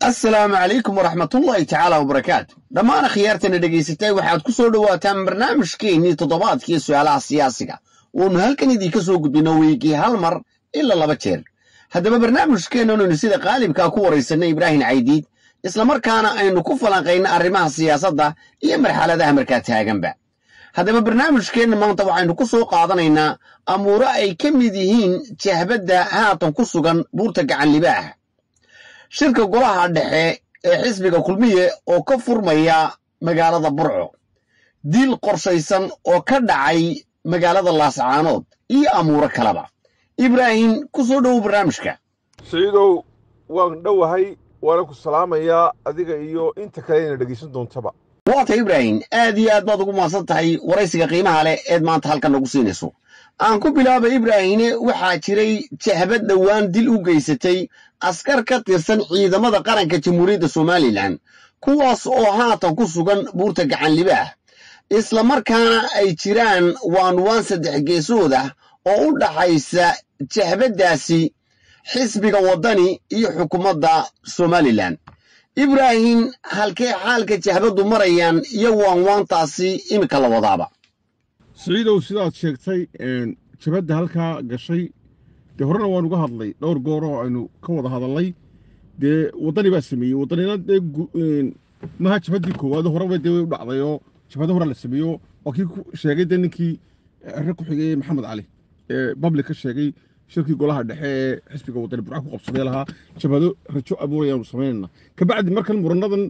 asalaamu calaykum waraxmatullaahi tacaala wabarakaatu dhammaan akhyaartana dhegaysatay waxaad ku soo dhowaataan barnaamijkeennii toddobaadkii su'aalaha siyaasiga uunu halkan idinka soo gudbino weygii hal mar ilaa laba jeer haddaba barnaamijkeennanaynu sida qaalibkaa ku waraysanay ibraahim caydiid islamarkaana aynu ku falanqayna arrimaha siyaasadda iyo marxaladaha markaa taaganba haddaba barnaamijkeenna maanta waxaynu ku soo qaadanaynaa amuuro ay ka mid yihiin jahbadda haatan ku sugan buurta gacanlibaah shirka golaha dhexe ee xisbiga kulmiye oo ka furmaya magaalada burco diil qorshaysan oo ka dhacay magaalada laascaanood iyo amuuro kaleba ibraahim ku soo dhowow barnaamijka saciidow waan dhowahay waana ku salaamayaa adiga iyo inta kale ina dhegaysan doontaba waata ibraahim aad iyo aad baad ugu mahadsan tahay waraysiga qiimaha leh eed maanta halkan nagu siinayso aan ku bilaaba ibraahine waxaa jiray jahbad dhowaan dil u geysatay askar ka tirsan ciidamada qaranka jamhuuriyadda somalilan kuwaas oo haatan ku sugan buurta gacanlibaah islamarkaana ay jiraan waanwaan saddex geesood ah oo u dhaxaysa jahbaddaasi xisbiga waddani iyo xukuumadda somalilan ibraahim halkee xaalka jahbaddu marayaan iyo waanwaantaasi iminka la wadaaba siciidow sidaad sheegtay jabadda halkaa gashay dee horena waan uga hadlay dhowr goor oo aynu ka wada hadalnay dee waddani baa sameeyey waddanina dee maha jabaddii koowaad horeba dee way u dhacday oo jabado hore la sameeyo waa kii ku sheegay dee ninkii xere ku xigay maxamed cali ee bablik ka sheegay shirkii golaha dhexe ee xisbiga waddani burca ku qabsaday lahaa jabado rajo abuurayaanu samaynayna kabacdi markan muranadan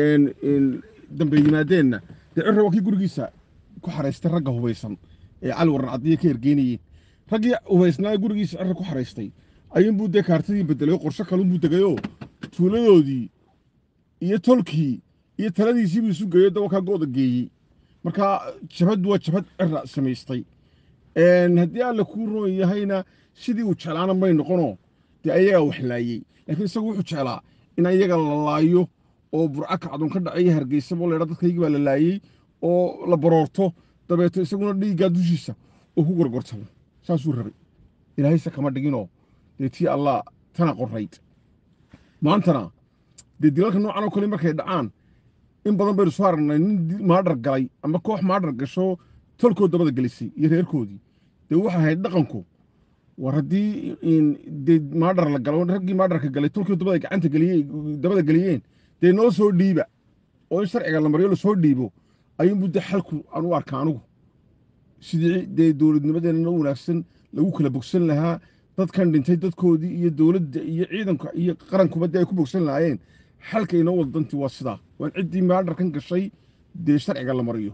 dambe yimaadeenna dee cirra waa kii gurigiisa ku xaraystay ragga hubaysan ee cali waran cadiya ka ergeynayeen raggii hubaysnaa gurigiisa cirra ku xaraystay ayuunbuu dee kaartadii bedelay oo qorsho kalunbuu degayoo tuuladoodii iyo tolkii iyo taladiisiibuu isu geeyo dawakaa gooda geeyey marka jabad waa jabad cirra samaystay haddii alle kuu roon yahayna sidii uu jeclaana may noqonoo dee ayagaa wax laayey laakiin isagu wuxuu jeclaa in ayaga la laayo oo burco kacdoon ka dhacaya hargeysaba oo laydha dadkaygii baa la laayey oo la baroorto dabeeto isaguna dhiiggaa dushiisa uu ku gorgortamo saasuu rabay ilaahayse kama dhiginoo dee tii allah tana qorayd maantana dee dilalka noocan oo kale markay dhacaan in badan baynu soo aragnay nin maadhar galay ama koox maadhar gasho tolkood dabada gelisay iyo reerkoodii dee waxay ahayd dhaqanku war haddii dee maadhar la galo raggii maadharka galay tolkood dabada gacanta geliyey dabada geliyeen dee noo soo dhiiba oo in sharciga la mariyo lasoo dhiibo ayuunbuu dee xalku aan u arka anugu sidii dee dowladnimadeenna wanaagsan lagu kala bogsan lahaa dadkan dhintay dadkoodii iyo dowladda iyo ciidanka iyo qarankuba dee ay ku bogsan lahaayeen xalka inoo wada dantii waa sidaa waan ciddii maadharkan gashay dee sharciga la mariyo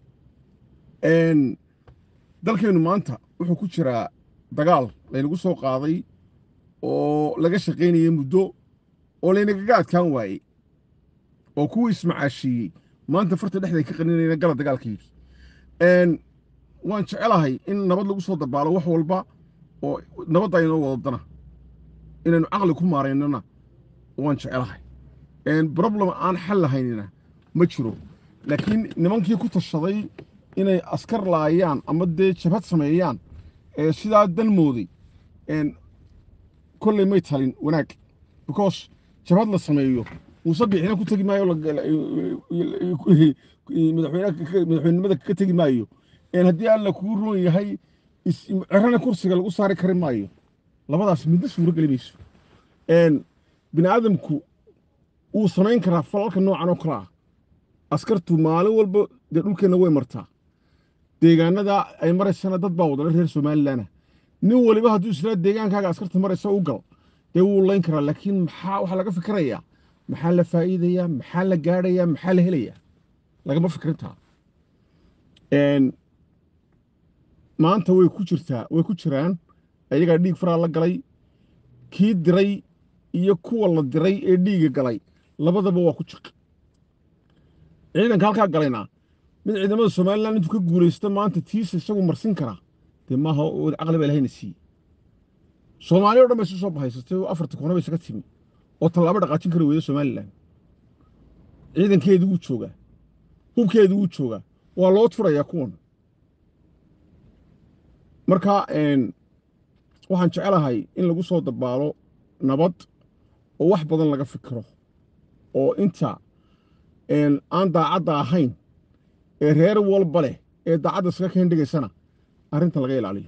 dalkeennu maanta wuxuu ku jiraa dagaal laynagu soo qaaday oo laga shaqaynayay muddo oo laynagaga adkaan waayey oo kuwii ismacaashiiyey maanta farta dhexday ka qaninayna gala dagaalka yidhi waan jecelahay in nabad lagu soo dabaalo wax walba oo nabadda aynoo wadadana inaynu caqli ku maaraynana waan jecelahay problem aan xal lahaynina ma jiro laakiin nimankii ku tashaday inay askar laayaan ama dee jabhad sameeyaan ee sidaa dan mooday kolley may talin wanaag because jabhad la sameeyo muuse biixina ku tegi maayo madaxweynenimada ka tegi maayo haddii alla kuu roon yahay cerana kursiga lagu saari kari maayo labadaas midna suuro geli mayso bini aadamku wuu samayn karaa falalka noocan oo kale ah askartu maalin walba dee dhulkeenna way martaa deegaanada ay maraysana dad baa wadana reer somalilanah nin waliba hadduu israa deegaankaaga askarta maraysa u gal dee wuu layn karaa laakiin maxaa waxaa laga fikirayaa maxaa la faa'iidayaa maxaa la gaadhayaa maxaa la helayaa lagama fikirintaa maanta way ku jirtaa way ku jiraan ayagaa dhiig faraa la galay kii diray iyo kuwa la diray ee dhiiga galay labadaba waa ku jiq ciidanka halkaa galayna mid ciidamada somalilan intuu ka guulaysta maanta tiisa isagu marsin karaa dee maaha caqli baa ilahayna siiyey soomaali o dhan bay isu soo bahaysatay oo afarta koona bay isaga timi oo tallaabo dhaqaajin kari weyda somalilan ciidankeedii wuu joogaa hubkeedii wuu joogaa waa loo turayaa kuwan marka waxaan jecelahay in lagu soo dabaalo nabad oo wax badan laga fikiro oo inta een, aan daacadda ahayn ee reer walba leh ee daacadda iskaga keen dhigaysana arrintan laga ilaaliyo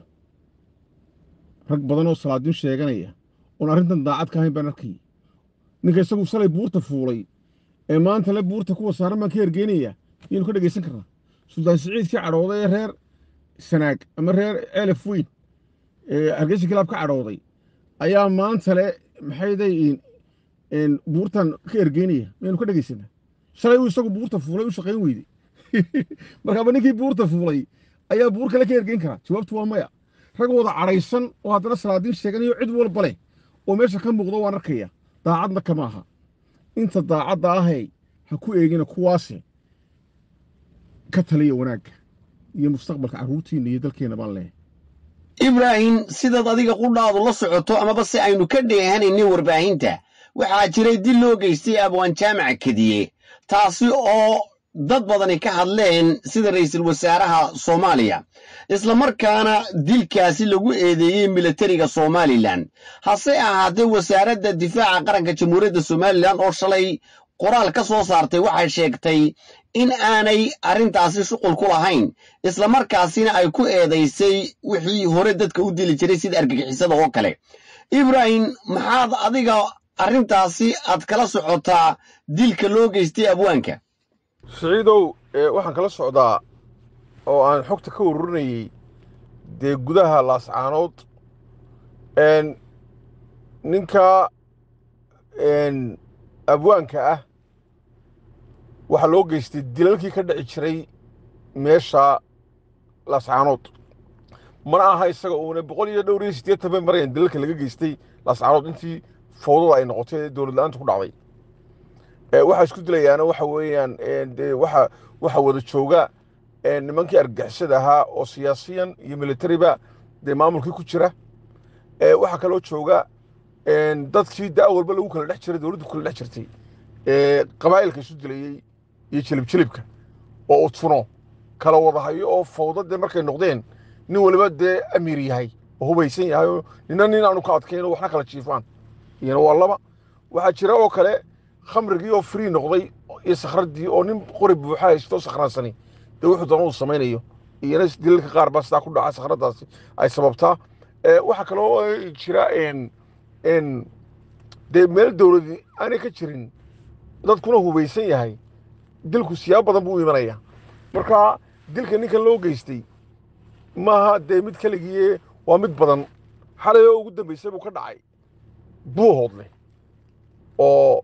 rag badan oo salaadiin sheeganaya oon arrintan daacad ka ahayn baan arkayay ninka isagu salay buurta fuulay ee maanta le buurta kuwa saaran baan ka hergeynaya iyaynu ka dhegaysan karnaa suldaan siciidkii cadhooday ee reer sanaag ama reer elef weyn ee hargeysa kilaab ka cadhooday ayaa maanta le maxayday buurtan ka ergeynaya maynu ka dhegaysanaa shalay uu isagu buurta fuulay u shaqayn weyday markaaba ninkii buurta fuulay ayaa buur kale ka ergeyn karaa jawaabtu waa maya rag wada cadhaysan oo haddana salaadiin sheeganayo cid walba leh oo meesha ka muuqdo waan arkaya daacadna kama aha inta daacadda ahey ha ku eegina kuwaasi ka taliya wanaagga iyo mustaqbalka carruurtiinna iyo dalkeenna baan leehay ibraahim sidaad adiga qudhaadu la socoto amaba si aynu ka dheehanaynin warbaahinta waxaa jiray dil loo geystay abwaan jaamac kediye taasi oo dad badani ka hadleen sida ra'iisul wasaaraha soomaaliya islamarkaana dilkaasi lagu eedeeyey militariga somalilan hase ahaatee wasaaradda difaaca qaranka jamhuuriyadda somalilan oo shalay qoraal ka soo saartay waxay sheegtay in aanay arrintaasi shuqul ku lahayn islamarkaasina ay ku eedaysay wixii hore dadka u dili jiray sida argagixisada oo kale ibraahim maxaad adiga arrintaasi aad kala socotaa dilka loo geystay abwaanka siciidow ee waxaan kala socdaa oo aan xogta ka ururinayey dee gudaha laascaanood n ninka n abwaanka ah waxaa loo geystay dilalkii ka dhici jiray meesha laascaanood mana aha isaga uuna boqol iyo dhowr iyo siddeetan bay marayaan dilalka laga geystay laascaanood intii fowdada ay noqotay ee dowlad la-aanta ku dhacday waxaa isku dilayaana waxa weeyaan de waxa waxa wada jooga nimankii argagixisada ahaa oo siyaasiyan iyo militariba dee maamulkii ku jira waxaa kaloo jooga dadkii da' walba lagu kala dhex jiray dowladdu kala dhex jirtay qabaa'ilka isu dilayey iyo jilib jilibka oo udfuno kala wada hayo oo fawda dee markay noqdeen nin waliba dee amiir yahay oo hubaysan yahay oo nina nin aanu ka adkayn oo waxna kala jiifaan iyana waa laba waxaa jira oo kale khamrigii oo free noqday iyo sakhradii oo nin qori buuxa haysto sakhraansani dee wuxuu doona uu samaynayo iyana dilalka qaar baa sidaa ku dhaca sakhradaasi ay sababtaa waxaa kaloo jira n dee meel dowladi aanay ka jirin dadkuna hubaysan yahay dilku siyaab badan buu u imanaya marka dilka ninkan loo geystay maaha dee mid keligiie waa mid badan xalay oo ugu dambaysay buu ka dhacay buuhoodle oo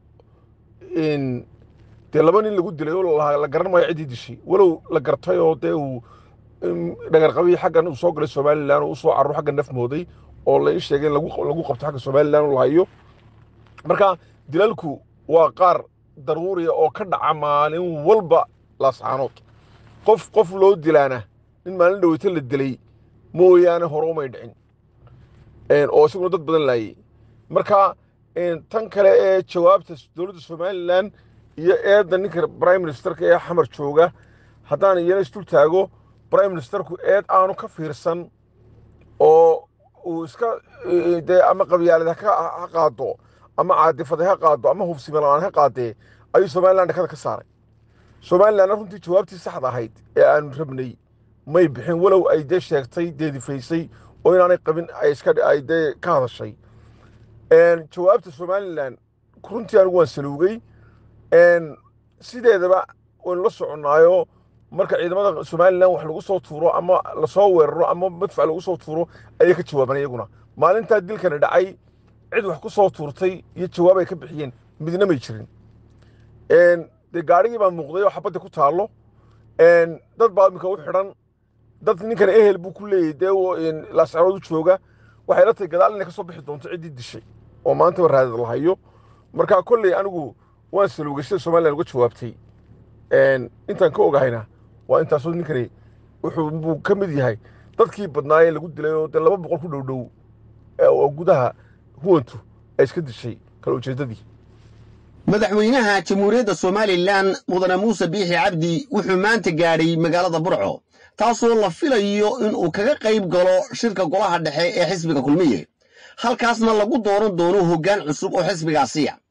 dee laba nin lagu dilay oo la garan maayo ciddii dishay walow la gartay oo dee uu dhagarqabii xaggan uu soo galay somalilan oo u soo carur xagga naf mooday oo la ii sheegay in lagu qabto xagga somalilan oo la hayo marka dilalku waa qaar daruuriya oo ka dhaca maalin walba laascaanood qof qof loo dilaana nin maalin dhaweyta la dilay mooyaane hore umay dhicin oo isaguna dad badan laayey marka tan kale ee jawaabta dowladda somalilan iyo eedda ninka prime ministerka ee xamar jooga haddaan iyana isdul taago prime ministerku eed aanu ka fiirsan oo uu iska dee ama qabyaalad ha qaado ama caadifade ha qaado ama hufsimalaan ha qaadee ayuu somalilan dhakada ka saaray somalilanna runtii jawaabtii saxda ahayd ee aanu rabnay may bixin walow ay dee sheegtay deedifaysay oo inaanay qabin ay iska ay dee ka hadashay jawaabta somalilan runtii anigu waan saluugay sideedaba waynu la soconnaayo marka ciidamada somalilan wax lagu soo tuuro ama lasoo weeraro ama madfac lagu soo tuuro ayay ka jawaaban iyaguna maalintaa dilkani dhacay cid wax ku soo tuurtay iyo jawaab ay ka bixiyeen midna may jirin dee gaarigii baa muuqday oo xabadda ku taallo dad baa iminka u xidhan dad ninkan ehel buu ku leeyahy dee laascarood u jooga waxay la tahay gadaal inay ka soo bixi doonto ciddii dishay oo maantaba raadad la hayo marka kolley anigu waan saluugay sida somalilan uga jawaabtay intaan ka ogahayna waa intaasoo ninkani wuxuu buu ka mid yahay dadkii badnaayee lagu dilay oo dee laba boqol ku dhow dhow oo gudaha huwantu ay iska dishay kala ujeeddadii madaxweynaha jamhuuriyadda somalilan mudane muuse biixi cabdi wuxuu maanta gaadhay magaalada burco taasoo la filayo in uu kaga qayb galo shirka golaha dhexe ee xisbiga kulmiye halkaasna lagu dooran doono hoggaan cusub oo xisbigaasiya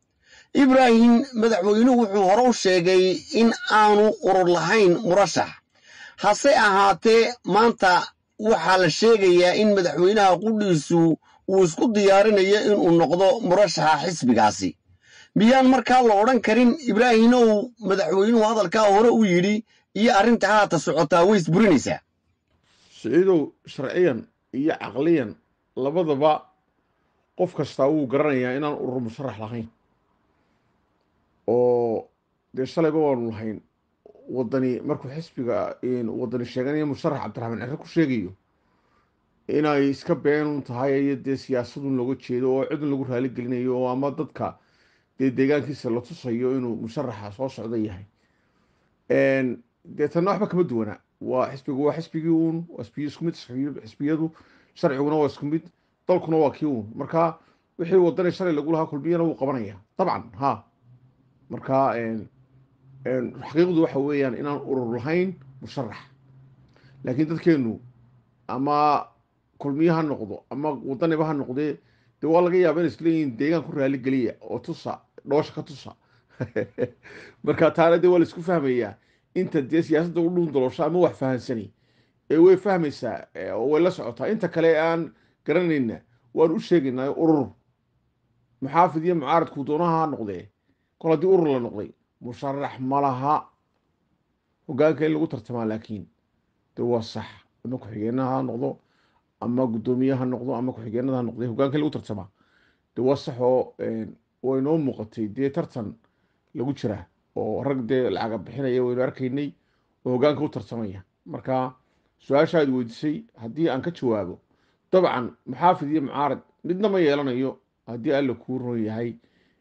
ibraahim madaxweynuhu wuxuu hore u sheegay in aanu urur lahayn murashax hase ahaatee maanta waxaa la sheegayaa in madaxweynaha qudhiisu uu isku diyaarinayo inuu noqdo murashaxa xisbigaasi miyaan markaa la odhan karin ibraahimow madaxweynuhu hadalkaa hore u yidhi iyo arrinta haata socotaa way isburinaysaa siciidow sharciyan iyo caqliyan labadaba qof kastaa wuu garanayaa inaan urur musharax lahayn oo dee shalayba waanu lahayn wadani markuu xisbiga wadani sheeganaya musharax cabdiraxmaan cere ku sheegayo inay iska beenun tahay iyo dee siyaasadun looga jeedo oo cidun lagu raali gelinayo oo ama dadka dee deegaankiisa la tusayo inuu musharaxa soo socda yahay dee tanna waxba kama duwana waa xisbigu waa xisbigii uun waa xisbiyo isku mid xisbiyadu sharciguna waa isku mid dalkuna waa kii uun marka wixii wadani shalay lagu lahaa kulmiyana wuu qabanaya dabcan ha marka xaqiiqdu waxa weeyaan inaan urur lahayn musharax laakiin dadkeenu ama kulmiye ha noqdo ama wadaniba ha noqdee dee waa laga yaaba inay isleeyihiin deegaan ku raali geliya oo tusa dhoosha ka tusa marka taana dee waa la isku fahmayaa inta dee siyaasadda u dhuun daloosho ama wax fahansani ee way fahmaysaa oo way la socotaa inta kale aan garanayna waan u sheegaynaa urur muxaafid iyo mucaaradku doonaha ha noqdee kol haddii urur la noqday musharax ma laha hogaanka in lagu tartamaa laakiin de waa sax ama ku-xigeenaha ha noqdo ama guddoomiye ha noqdo ama ku-xigeenada ha noqday hogaanka in lagu tartamaa de waa sax oo way noo muuqatay dee tartan lagu jira oo rag dee lacaga bixinaya waynu arkaynay oo hogaanka u tartamaya marka su-aashaad weydiisay haddii aan ka jawaabo dabcan muxaafid iyo mucaarad midna ma yeelanayo haddii alla kuu ron yahay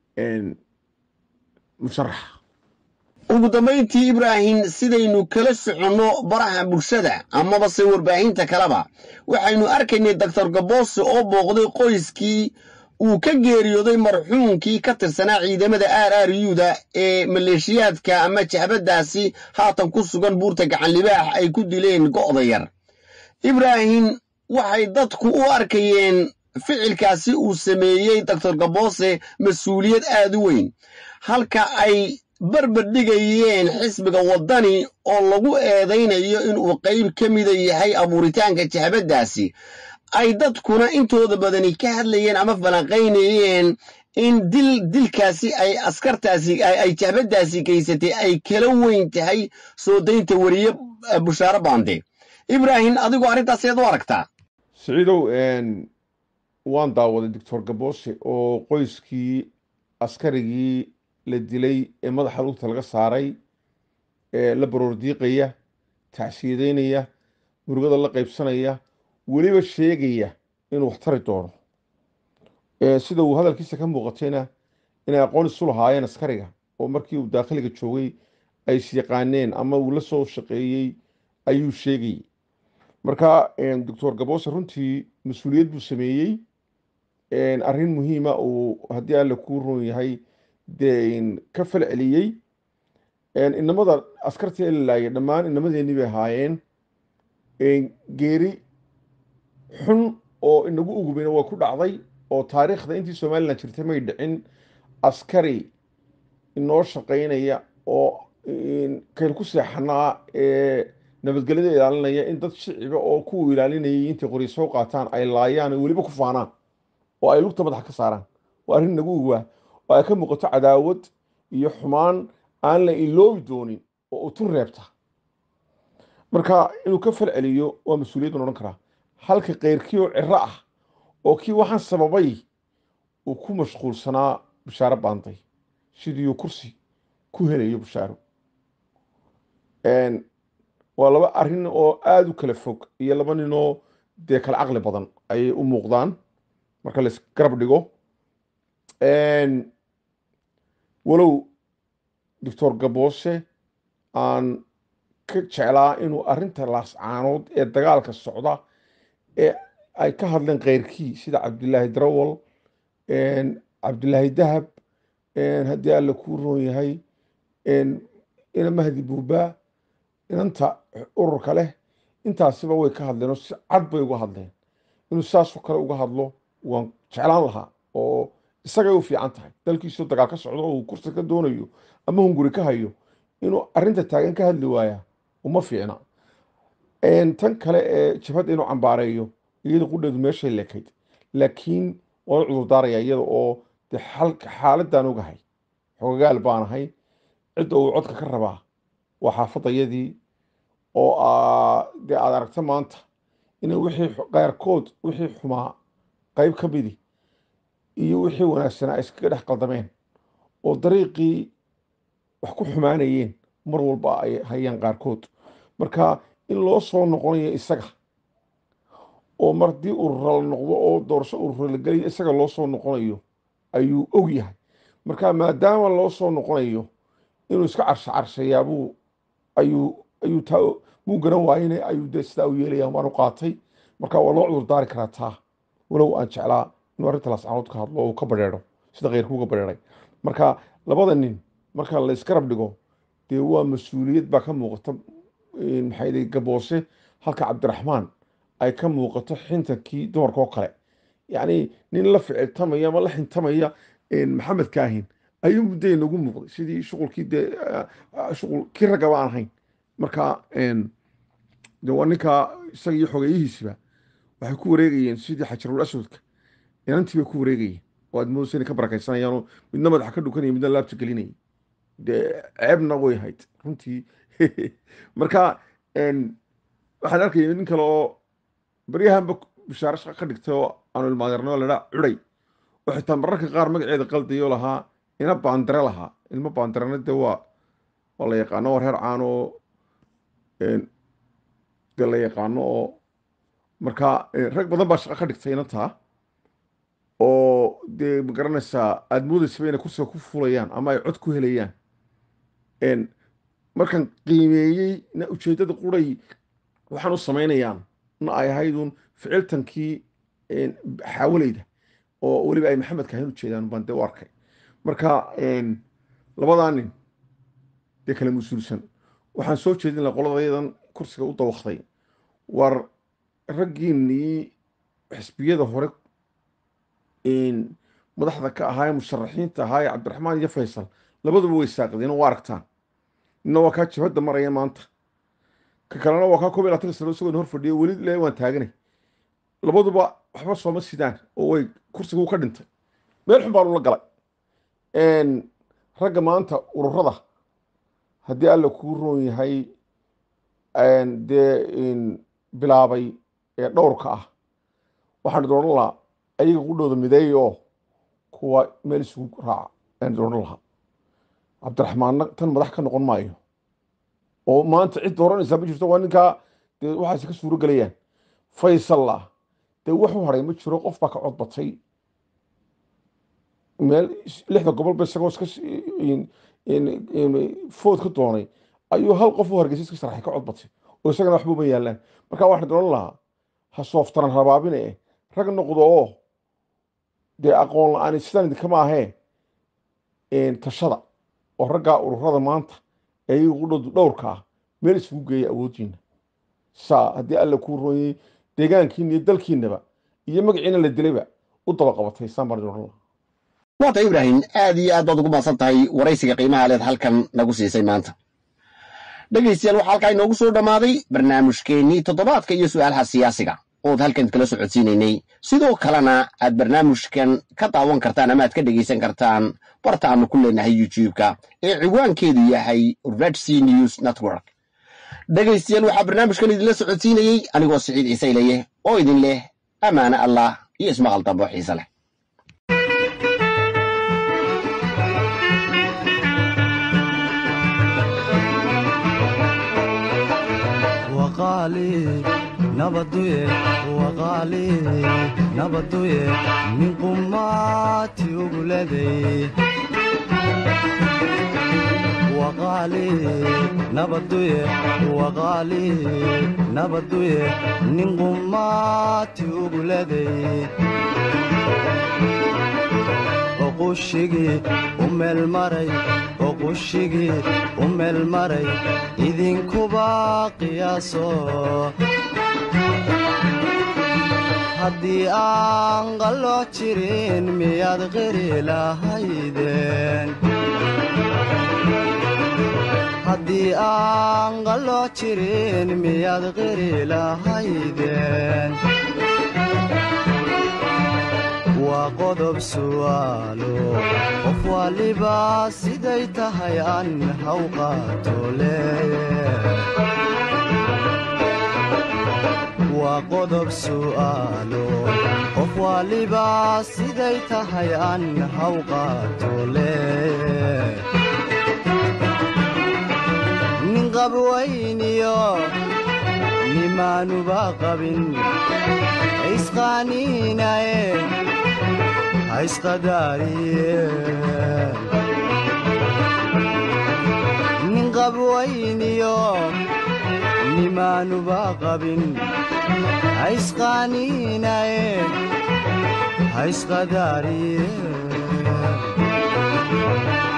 musharax ugu dambayntii ibraahim sidaynu kala soconno baraha bulshada amaba se warbaahinta kaleba waxaynu arkaynay doctor gaboose oo booqday qoyskii uu ka geeriyooday marxuumkii ka tirsanaa ciidamada r r u-da ee maleeshiyaadka ama jahbadaasi haatan ku sugan buurta gacanlibaax ay ku dileen go'da yar ibraahim waxay dadku u arkayeen ficilkaasi uu sameeyey doctor gaboose mas-uuliyad aad u weyn halka ay barbar dhigayeen xisbiga waddani oo lagu eedaynayo inuu qayb ka mida yahay abuuritaanka jahbaddaasi ay dadkuna intooda badani ka hadlayeen ama falanqaynayeen in dil dilkaasi ay askartaasi ay jahbaddaasi gaysatay ay kala weyn tahay soo daynta weriye bushaaro baande ibraahim adigoo arrintaas eed u aragtaa siciidow waan daawaday doctor gaboose oo qoyskii askarigii la dilay ee madaxa lugta laga saaray ee la baroordiiqaya tacsiyadeynaya murugada la qaybsanaya weliba sheegaya inuu wax tari doono sida uu hadalkiisa ka muuqatayna inay aqoon isu lahaayeen askariga oo markii uu daakhiliga joogay ay isyaqaaneen ama uu la soo shaqeeyey ayuu sheegayay marka doctor gaboose runtii mas-uuliyad buu sameeyey arrin muhiima uu haddii alle kuu roon yahay dee ka fal celiyey inamada askartii ee la laayay dhammaan inamadeenii bay ahaayeen geeri xun oo inagu ugubeyna waa ku dhacday oo taariikhda intii somalilan jirtay may dhicin askari inoo shaqaynaya oo kayl ku seexanaa ee nabadgelyada ilaalinaya in dad shiciba oo kuwa ilaalinayay intay qori soo qaataan ay laayaan oo weliba ku faanaan oo ay lugta madaxa ka saaraan waa arrin nagu ugaa oo ay ka muuqato cadaawad iyo xumaan aan la iloobi doonin oo utun reebta marka inuu ka fal celiyo waa mas-uuliyad ban odhan karaa halka keyrkii oo ciro ah oo kii waxaan sababay uu ku mashquulsanaa bishaaro baantay sidiiuu kursi ku helayo bishaaro waa laba arrin oo aada u kala fog iyo laba ninoo dee kala caqli badan ayay u muuqdaan marka lais garab dhigo walow doctor gaboose aan ka jeclaa inuu arrinta laascaanood ee dagaalka socda ee ay ka hadleen keyrkii sida cabdilaahi darawal cabdilaahi dahab haddii alla kuu roon yahay ina mahdi buubaa inanta ururka leh intaasiba way ka hadleen oo si cad bay uga hadleen inuu saasoo kale uga hadlo waan jeclaan lahaa oo isagay u fiican tahay dalkiisoo dagaal ka socdo oo uu kursi ka doonayo ama hunguri ka hayo inuu arrinta taagan ka hadli waayaa uma fiicna tan kale ee jabhadda inuu cambaareeyo iyada qudheedu meeshay lekayd laakiin waan u cudurdaaraya iyada oo dee xaaladaan ogahay xogagaal baan ahay cidda uu codka ka rabaa waa xaafadayadii oo dee aad aragta maanta inay wixii qaarkood wixii xumaa qayb ka midi iyo wixii wanaagsanaa ay iskaga dhex qaldameen oo dariiqii wax ku xumaanayeen mar walba ay hayaan qaarkood marka in loo soo noqonayo isaga oo mar haddii urura la noqdo oo doorasho urura la geliyo isaga loo soo noqonayo ayuu og yahay marka maadaama loo soo noqonayo inuu iska carsha carshayaabuu ayuu ayuu taa muu garan waayene ayuu dee sidaa u yeelaya waanu qaatay marka waa loo cudurdaari karaa taa walow aan jeclaa inuu arrinta lascaanood ka hadlo oo uu ka badheedho sida keyrkuuga badheedhay marka labada nin marka la iskarab dhigo dee waa mas-uuliyad baa ka muuqata maxay gaboose halka cabdiraxmaan ay ka muuqato xintankii dumarka oo kale yacni nin la ficiltamaya ama la xintamaya maxamed kaahin ayuu mudday nagu muuqday sidii shuqulkii dee shuqul kii raggaba aan ahayn marka de waa ninkaa isaga iyo xogeeyihiisiba waxay ku wareegayeen sidii xajarul aswadka inantii bay ku wareegayeen oo aad moodaysa inay ka barakaysanayaan midna madaxa ka dhukanaya midna laabta gelinayay dee ceebna way hayd runtii marka waxaan arkaya nin kale oo baryahanba bishaaro shaqa ka dhigtay oo aanu ilmaadeerno ladhaa cuday oo xitaa mararka qaar magaceeda qaldayo lahaa ina baandare lahaa ilmo baandarena de waa waa la yaqaano waa reer caan oo dee la yaqaano oo marka rag badan baa shaqa ka dhigtay inantaa oo dee ma garanaysaa aada moodaysaba inay kursiga ku fulayaan ama ay cod ku helayaan markaan qiimeeyey na ujeeddada quray waxaan u samaynayaan na ay ahaydun ficiltankii xaawalayda oo weliba ay maxamed kaahin ujeedaan baan dee u arkay marka labadaa nin dee kala mas-uulsan waxaan soo jeedin laha qoladayadan kursiga u dawaqday war raggiinnii xisbiyada hore madaxda ka ahaa ee musharaxiinta ahaa ee cabdiraxmaan iyo faysal labaduba way saaqdeen oo aragtaan nina waa kaa jabhadda maraya maanta ka kalena waa kaa koob iyo labaatan sano isagoon hor fadhiyo weli le waan taaganay labaduba waxba sooma sidaan oo way kursigu ka dhintay meel xun baanu la galay ragga maanta ururada haddii alla kuu roon yahay dee bilaabay ee dhowrka ah waxaan dooran lahaa ayaga qudhooda mideeya oo kuwa meel isugu raaca ayaan dooran lahaa cabdiraxmaanna tan madax ka noqon maayo oo maanta cid dooranaysaa ma jirto waa ninkaa dee waxaase ka suuro gelayaan faysalla dee wuxuu haray ma jiro qof baa ka cod batay meel lixda gobolba isagoo iska food ka doonay ayuu hal qof u hargeysa iska sharaxay ka cod batay oo isagana waxba uma yaalaan marka waxaan dooran lahaa ha sooftaran rabaabine rag noqdo oo dee aqoon la-aan sidaan idinkama ahee tashada oo raggaa ururada maanta ee iyaga qudhoodu dhowrka ah meel isugu geeya awooddiina saa haddii alla kuu rooyey deegaankiina iyo dalkiinaba iyo magaciina la dilayba u daba qabatay saan baan dooran lahaa waata ibraahim aad iyo aad baad ugu maadsan tahay waraysiga qiimaha leed halkan nagu siisay maanta dhegaystayaal waxaa halkaa inoogu soo dhammaaday barnaamijkeennii toddobaadka iyo su'aalaha siyaasiga ood halkan kala socodsiinaynay sidoo kalena aad barnaamijkan ka daawan kartaan ama aad ka dhegaysan kartaan barta aanu ku leenahay youtube-ka ee ciwaankeedu yahay red c news network dhegaystayaal waxaa barnaamijkan idinla socodsiinayey anigoo siciid ciisayleye oo idin leh ammaane allah iyo ismaqal dambo xiise leh nabaduye waqaali nabaduye nin qumaati uguleday waqaali nabaduye waqaali nabaduye nin qumaati uguleday oqushigii u meelmaray oqushigii u meelmaray idinkuba qiyaaso haddii aan qalooc jirin miyaad qiri lahaydeen haddii aan qalooc jirin miyaad qiri lahaydeen waa qodob su'aalo qof waliba siday tahay aan haw qaato leeye waa qodob su'aalo qof waliba siday tahay aan haw qaato leeye nin qabwayniyo nimaanuba qabin isqaaniinaye haisqadaariye nin qabwayniyo nimaanuba qabin haisqaaniinaye haisqadaariye